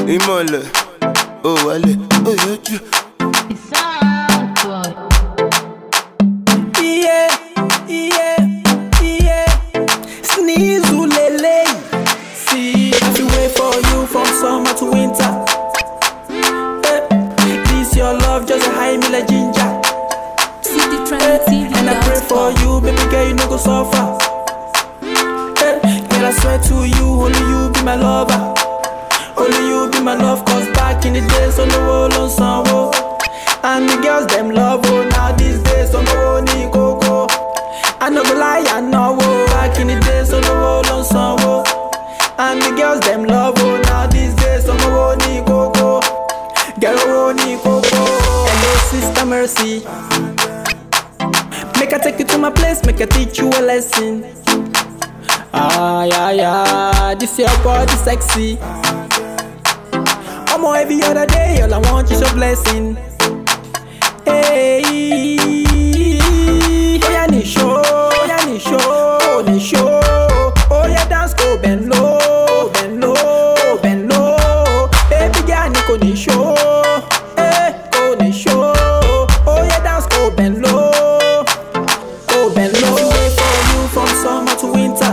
ìmọ̀lẹ̀ ó wálẹ̀ ó yọjú. Iye, iye, iye, sneeze ulele. See, I feel wait for you from summer to winter. Eh, this your love just a high me like ginger. Eh, and I pray for you, baby girl, you no go suffer. Eh, girl, I swear to you, only you be my lover. Only you be my love, cause back in the days, on the wall on some And the girls, them love, oh, now these days, on the wall, ni coco. I no go lie, I know, oh, back in the days, on the wall on some And the girls, them love, oh, now these days, on the wall, ni coco. Girl, oh, ni coco. Hello, sister Mercy. Make I take you to my place, make I teach you a lesson. Ah, yeah, yeah, this your body sexy. I'm on every other day, all I want is your blessing. Hey, oh yeah, ni show, oh yeah, ni show, ni show. Oh yeah, dance go bend low, bend low, bend low. Baby girl, ni ko ni show, eh, go ni show. Oh yeah, dance go bend low, go bend low. Wait for you from summer to winter.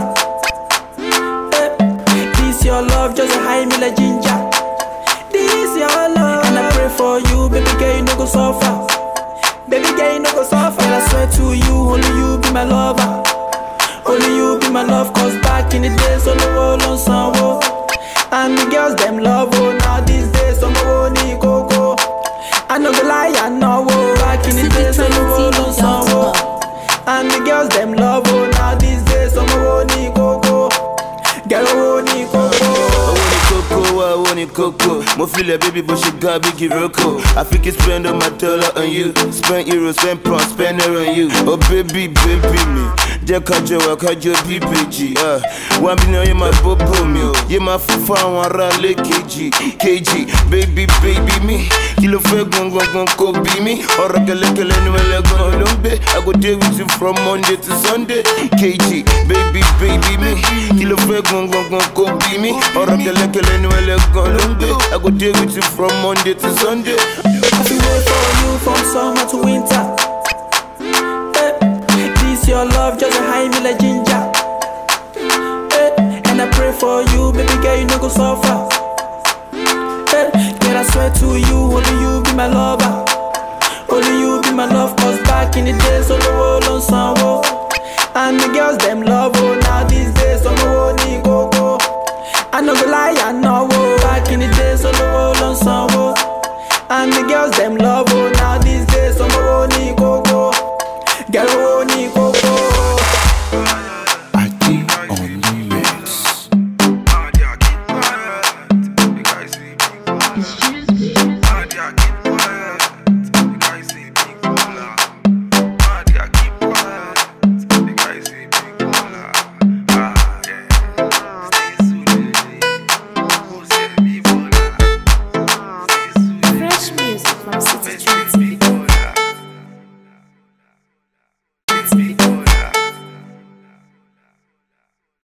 Eh, this your love just a high me like ginger. This your love, and I pray for you, baby girl, you no go suffer. Baby girl, you no go suffer. And I swear to you, only you be my lover. Only you be my love, cause back in the days, on the wall on some And the girls, them love, oh, now these days, on the wall, ni coco. I no go lie, I know, oh, back in the days, on the wall on some And the girls, them love, oh, now these days, on the wall, ni coco. Girl, oh, ni coco. owó ni kókó wá owó ni kókó mo filẹ̀ bíbí bó ṣe ga bíi roko I fit to spend all my dollar on you spend euro spend pound spend naira on you oh baby baby mi jẹ́ kájọ wà kájọ bí bèjì wá bí náà yé máa bóbó mi o yé máa fún fún àwọn ará ilé kejì kejì baby baby mi kí ló fẹ́ gangan kò bí mi ọ̀rọ̀ kẹlẹ́kẹlẹ́ ni wọ́n lẹ́gàn ló ń gbé I go dey with you from Monday to Sunday kejì baby baby mi kí ló fẹ́ gangan kò bí mi ọ̀rọ̀ kẹlẹ́kẹlẹ́ ni wọ́n lẹ́gàn ló ń gbé I go dey with you from Monday to Sunday. I feel wait for you from summer to winter. Eh, this your love just a high me like ginger. Eh, and I pray for you, baby girl, you no go suffer. Eh, girl, I swear to you, only you be my lover. Only you be my love, cause back in the days, on the wall on some And the girls, them love, oh, now these days, on the wall, ni